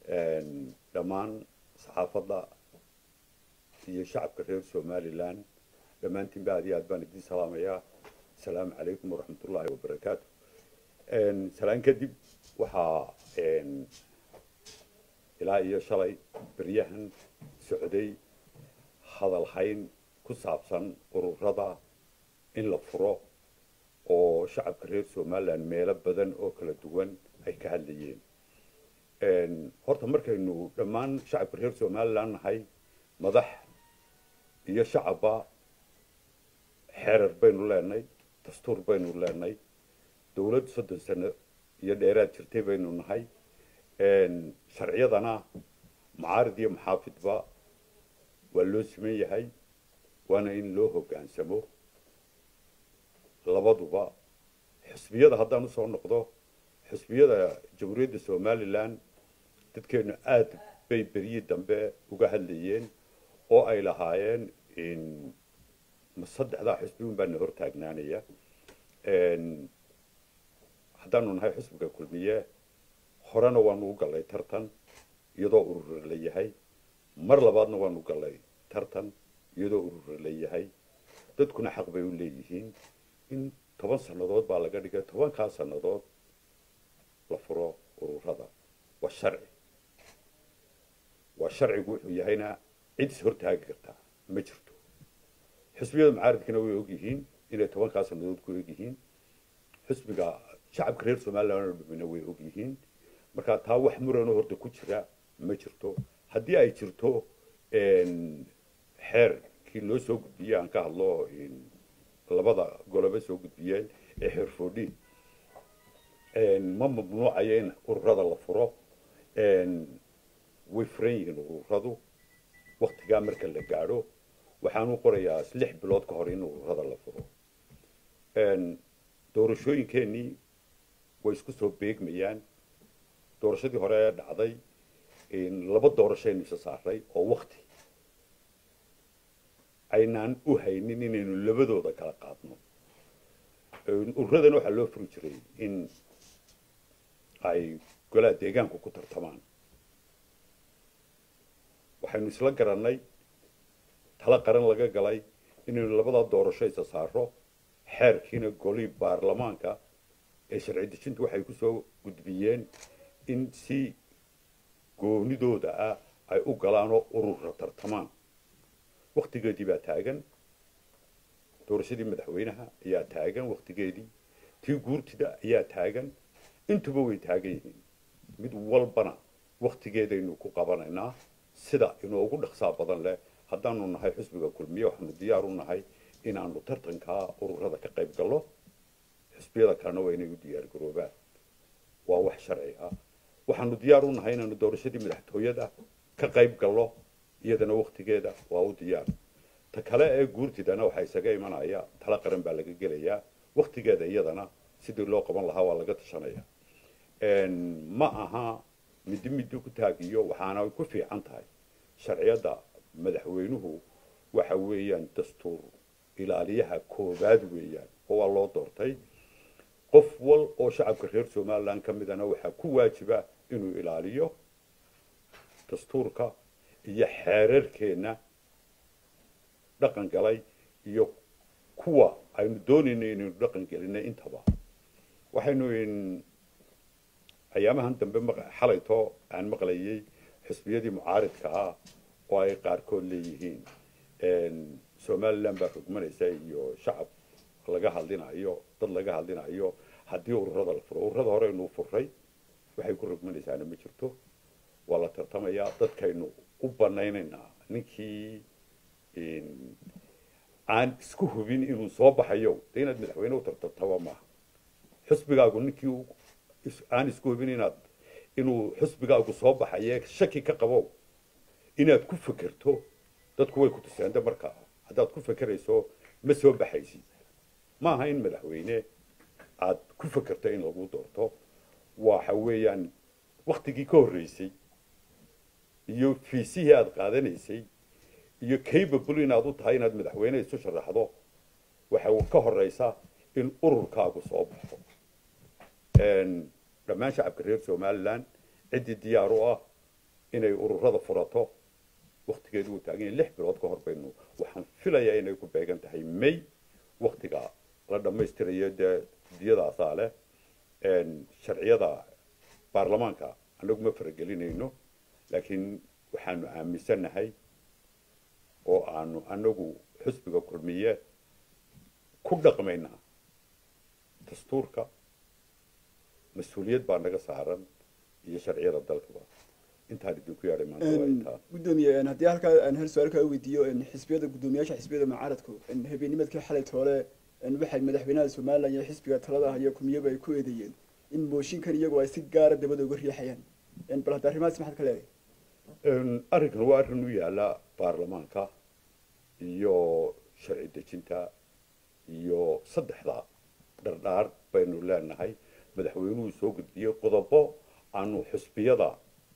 dhammaan saxaafadda iyo shacabka reer somalilan dhammaantiinba aad iyo aad baan idiin salaamayaa asalaamu calaykum waraxmatullaahi wabarakaatu salaan kadib waxaa ilaa iyo shalay beryahan socday hadal hayn ku saabsan ururada in la furo oo shacabka reer somalilan meelo badan oo kala duwan ay ka hadlayeen horta markaynu dhammaan shacabka reer somalilan nahay madax iyo shacabba xeerar baynu leenay dastuur baynu leenay dawlad soddon sano iyo dheeraad jirtay baynu nahay sharciyadana macaarid iyo maxaafidba waa loo siman yahay waana in loo hoggaansamo labaduba xisbiyada haddaan usoo noqdo xisbiyada jamhuuriyadda somalilan dadkeenu aad bay beryii dambe uga hadlayeen oo ay lahaayeen ma saddexdaa xisbiun baana hor taagnaanaya haddaanu nahay xisbiga kulmiye horena waanu u gallay tartan iyadoo urura la yahay mar labaadna waanu gallay tartan iyadoo urura la yahay dadkuna xaq bay u leeyihiin in toban sannadood baa laga dhigay tobankaa sannadood la furo ururada waa sharci waa sharcigu wuxuu yahayna cid is hortaagi kartaa ma jirto xisbiyada macaaridkana way ogyihiin inay tobankaa sannadood ku egyihiin xisbiga shacabka reer somalilan oo dhamina way ogyihiin markaa taa wax muranoo horta ku jira ma jirto haddii ay jirto xeerkii loo soo gudbiyey aan ka hadlo labada goloba soo gudbiyeen ee xeer foodhiin ma mamnuucayo in ururada la furo way furan yihiin ururadu waktigaa marka la gaadho waxaanu qorayaa lix bilood ka hor in ururada la furo doorashooyinkeenii way isku soo beegmayaan doorashadii hore ee dhacday laba doorashaynu isa saaray oo wakti aynaan u haynin inaynu labadooda kala qaadno ururadana waxaa loo furi jiray in ay golaha deegaanku ku tartamaan waxaynu isla garannay tala qaran laga galay inaynu labadaa doorasho isa saaro xeerkiina golii baarlamaanka ee sharci dejintu waxay kusoo gudbiyeen in si goonidooda ah ay u galaanoo urura tartamaan waktigeedii baa taagan doorashadii madaxweynaha ayaa taagan waktigeedii tii guurtida ayaa taagan intuba way taagan yihiin mid walbana waktigeedaynu ku qabanaynaa sida inoogu dhaqsaa badan leh haddaanu nahay xisbiga kulmiye waxaanu diyaar u nahay inaanu tartankaa ururada ka qayb gallo xisbiyada kalena waa inay u diyaar garoobaan waa wax sharci ah waxaanu diyaar u nahay inaanu doorashadii madaxtooyada ka qayb gallo iyadana waktigeeda waa u diyaar ta kale ee guurtidana waxaa isaga imanaya tala qaran baa laga gelayaa waktigeeda iyadana sidii loo qaban lahaa waa laga tashanaya ma aha midi midi ku taagiyo waxaana ku fiican tahay sharciyadda madaxweynuhu waxa weeyaan dastuur ilaaliyaha koobaad weeyaan oo waa loo doortay qof wal oo shacabka reer somalilan ka midana waxaa ku waajiba inuu ilaaliyo dastuurka iyo xeerarkeenna dhaqan galay iyo kuwa aynu doonayno inaynu dhaqan gelinay intaba waxaynu ayaamahan dambe xalayto aan maqlayay xisbiyadii mucaaridka ah oo ay qaarkood leeyihiin somalilan baa rogmanaysa iyo shacab laga hadlinayo dad laga hadlinayo haddii ururada la furo ururada horeynuu furay waxay ku rogmanaysaana ma jirto waa la tartamayaa dadkaynu u banaynaynaa ninkii aan isku hubin inuu soo baxayo de inaad madaxweyne u tartartaba maaha xisbigaagu ninkii aan isku hubin inaad inuu xisbigaagu soo baxaye shaki ka qabo inaad ku fekerto dadku way ku tuseende markaa haddaad ku fekerayso ma soo baxaysid ma aha in madaxweyne aad ku fekerto in lagu doorto waxa weeyaan waktigii ka horreysay iyo fiisihii aada qaadanaysay iyo capable inaad u tahay inaad madaxweyne isu sharaxdo waxa ka horeysa in ururkaagu soo baxo dhammaan shacabka reer somalilan ciddii diyaar u ah inay ururada furato waktigeedu uu taagan yahay lix bilood ka hor baynu waxaan filayaa inay ku beegan tahay may waktiga la dhammaystirayo dee diyadaasaa leh sharciyada baarlamaanka anagu ma faragelinayno laakiin waxaanu aaminsannahay oo aanu anagu xusbiga kulmiye ku dhaqmaynaa dastuurka mas-uuliyad baa naga saaran iyo sharciyada dalkaba intaan idinku yaadhay maanta waa intaa gudoomiye haddii halkaa aan hal su-aal kaa weydiiyo xisbiyada guddoomiyaasha xisbiyada mucaaradku habeennimadkii xalay toole waxay madaxweynaha somalilan iyo xisbiga talada iyo kumiyaba ay ku eedeeyeen in mooshinkan iyagu ay si gaara dabada uga riixayaan bal hadda arrimahaas maxaad ka leedahay arrinkan waa arrin u yaala baarlamaanka iyo sharci dejinta iyo saddexda dhardhaar baynu leenahay madaxweynuhu soo gudbiyey qodobo aanu xusbiyada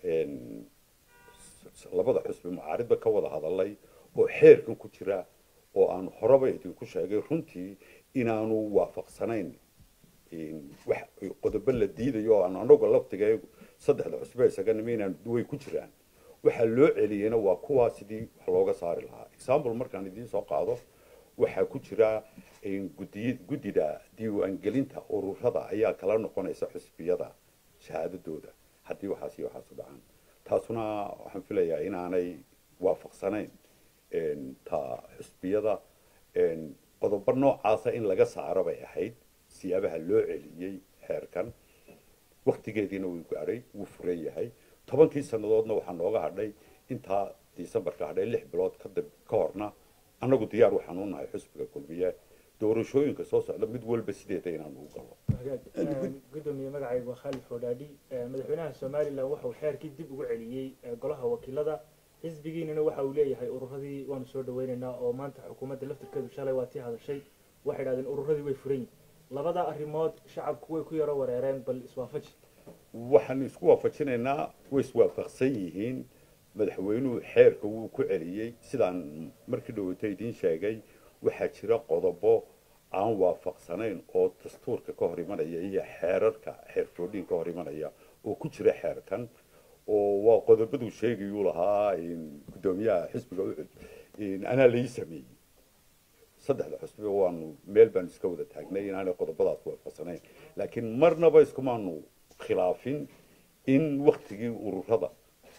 labada xusbi mucaaridba ka wada hadalay oo xeerkan ku jira oo aanu horeba idinku sheegay runtii inaanu waafaqsanayn wax qodobo la diidayo oo aanu anagu laftigeegu saddexda xusbe isaga nima inaanu way ku jiraan waxaa loo celiyeyna waa kuwaa sidii wax looga saari lahaa example markaan idiin soo qaado waxaa ku jira gudiy guddida diiwaangelinta ururada ayaa kala noqonaysa xusbiyada shahaadadooda haddii waxaas iyo waxaas u dhacaan taasuna waxaan filayaa inaanay waafaqsanayn ta xusbiyada qodobo noocaasa in laga saaro bay ahayd siyaabaha loo celiyey xeerkan waktigeediina wuu gaadhay wuu furan yahay tobankii sannadoodna waxaa nooga hadhay intaa decembarka hadhay lix bilood kadib ka horna annagu diyaar waxaan u nahay xusbiga kulmiye doorashooyinka soo socda mid walba sideeda inaanu u galo gudoomiye magacaygu waa khaalid xoodhaadhi madaxweynaha somalilan waxauu xeerkii dib ugu celiyey golaha wakiilada xisbigiinana waxa uu leeyahay ururadii waanu soo dhaweynaynaa oo maanta xukuumadda laftirkeedu shalay waa tii hadashay waxay idhahdeen ururadii way furan yihin labada arrimood shacabku way ku yaro wareereen bal iswaafaji waxaanu isku waafajinaynaa way iswaafaqsan yihiin madaxweynuhu xeerka wuu ku celiyey sidaan markii dhawata idiin sheegay waxaa jira qodobo aan waafaqsanayn oo dastuurka ka hor imanaya iyo xeerarka xeerfoodhin ka hor imanaya oo ku jira xeerkan oo waa qodobaduu sheegayuu lahaa guddoomiyaha xisbiga ucud anaa lai sameeyey saddexda xusbiba waanu meel baanu iska wada taagnay inaanay qodobadaas waafaqsanayn laakiin marnaba iskumaanu khilaafin in waktigii ururada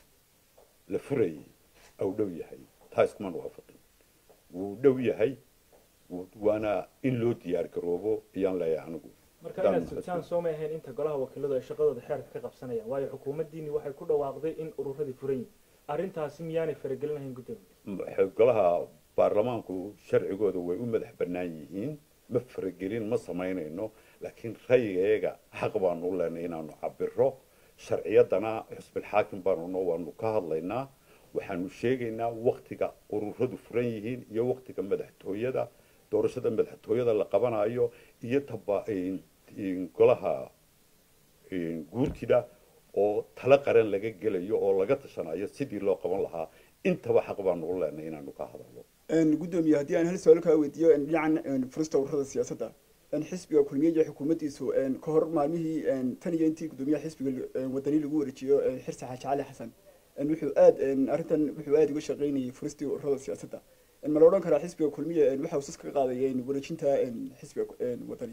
la furayay au dhow yahay taa iskumaanu waafaqin wuu dhow yahay waana in loo diyaar garoobo ayaan leeyahay anigu marka inaad sugtaan soo ma ahayn inta golaha wakiiladu ay shaqadooda xeerka ka qabsanayaan waayo xukuumaddiini waxay ku dhawaaqday in ururadii furan yihin arrintaasi miyaanay faragelin lahayn guddoomiye golaha baarlamaanku sharcigooda way u madax bannaan yihiin ma faragelin ma samaynayno laakiin rayigeega xaq baanu u leenay inaanu cabiro sharciyadana xusbilxaakim baanuna waanu ka hadlaynaa waxaanu sheegaynaa waktiga ururadu furan yihiin iyo waktiga madaxtooyada doorashada madaxtooyada la qabanayo iyo taba golaha guurtida oo talo qaran laga gelayo oo laga tashanayo sidii loo qaban lahaa intaba xaq baanu u leenay inaanu ka hadalno gudoomiye haddii aan hal su-aal kaa weydiiyo dhinacan furista ururada siyaasadda xisbiga kulmiye iyo xukuumaddiisu ka hor maalmihii tan iyo intii gudoomiyaha xisbiga wadani lagu wareejiyo xirsi xaaji cali xasan wuxuu aad arrintan wuxuu aada uga shaqaynayay furistii ururada siyaasadda ma la odhan karaa xisbiga kulmiye waxa uu sas ka qaaday wareejinta xisbiga wadani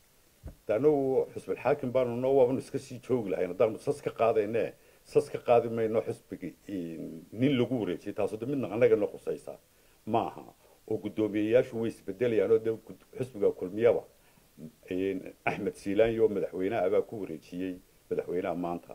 anagu xusbilxaakim baanu no waabanu iska sii joogi lahayn haddaanu sas ka qaadayne sas ka qaadi mayno xisbiga nin lagu wareejiyay taasoo de midna annagana khusaysa ma aha oo guddoomiyeyaashu way isbedelayaan oo de xisbiga kulmiyaba axmed siilaanyo madaxweynaha baa ku wareejiyey madaxweynaha maanta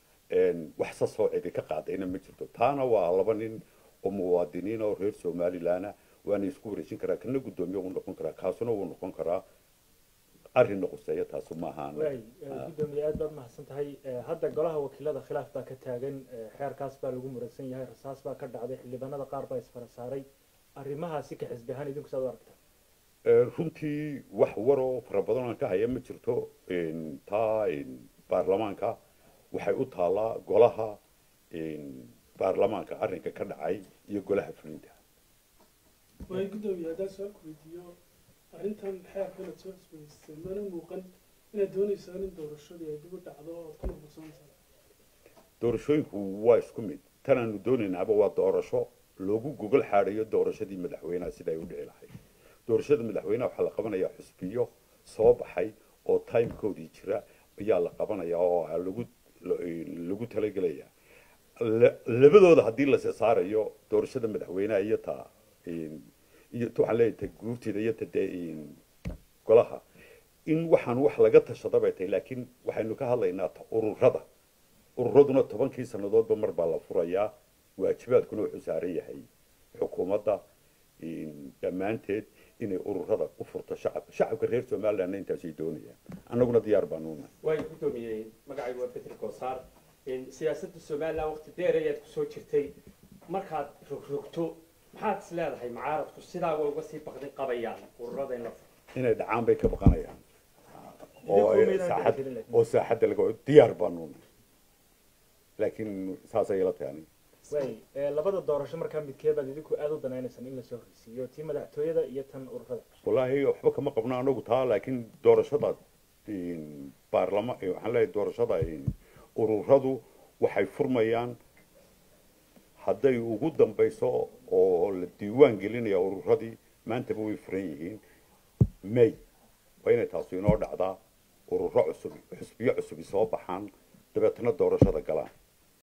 wax sasoo cidi ka qaadayna ma jirto taana waa laba nin oo muwaadiniin oo reer somalilanah waana isku wareejin karaa kana guddoomiye wuu noqon karaa kaasuna wuu noqon karaa arrinna quseeya taasu ma ahaan waay guddoomiye aad baad mahadsan tahay hadda golaha wakiilada khilaaf baa ka taagan xeerkaas baa lagu muransan yahay rasaas baa ka dhacday xildhibaanada qaar baa isfara saaray arrimahaasi ka xisbi ahaan idinku saad u aragtaa runtii wax waroo fara badan aan ka haya ma jirto taa baarlamaanka waxay u taallaa golaha baarlamaanka arrinka ka dhacay iyo golaha fulinta waay guddoomiye haddaan su-aalku weydiiyo arrintan xeerkanaad soo cusbaysteen mana muuqan inaad doonaysaan in doorashadii ay dib u dhacdo ood ku noqosoonaysaa doorashooyinku waa isku mid tan aanu doonaynaaba waa doorasho loogu gogol xaadhayo doorashadii madaxweynaha sida ay u dhici lahayd doorashada madaxweynaha waxaa la qabanayaa xusbiyo soo baxay oo timekoodii jira ayaa la qabanayaa oo aa lagu lagu talagelayaa La- labadooda haddii la saarayo doorashada madaxweynaha iyo ta iyo ta waxaan leeyahay ta guurtida iyo ta dee golaha in waxaan wax laga tashada bay tahay laakiin waxaynu ka hadlaynaa ta ururada ururaduna tobankii sannadoodba mar baa la furayaa waajibaadkuna wuxuu saaran yahay xukuumadda dhammaanteed inay ururada u furto shacabka shacabka reer somalilandna intaasay doonayaan annaguna diyaar baanu nahay way guddoomiyey magacaygu waa betri koosaar siyaasadda somaliland waqti dheer ayaad kusoo jirtay markaad rogrogto maxaad is leedahay macaaradku sidaa way uga sii baqdin qabayaan ururadayna inay dhacaan bay ka baqanayaan oo ay Idinku maydaan saaxad dhexgelin laakiin. oo saaxadda laga diyaar baanu nahay laakiin saasay ila tahay aniga waay ee, labada doorasho markaa midkeebaad idinku aada u danaynaysaan in lasoo horeysiiyo tii madaxtooyada iyo tan ururada wallaahi waxba kama qabno anagu taa laakiin doorashada baarlama waxaan leeyahay doorashada ururadu waxay furmayaan hadday ugu dambayso oo la diiwaan gelinaya ururadii maantaba way furan yihiin may waa inay taasu inoo dhacdaa ururo cusub xusbiyo cusubi soo baxaan dabeetana doorashada galaan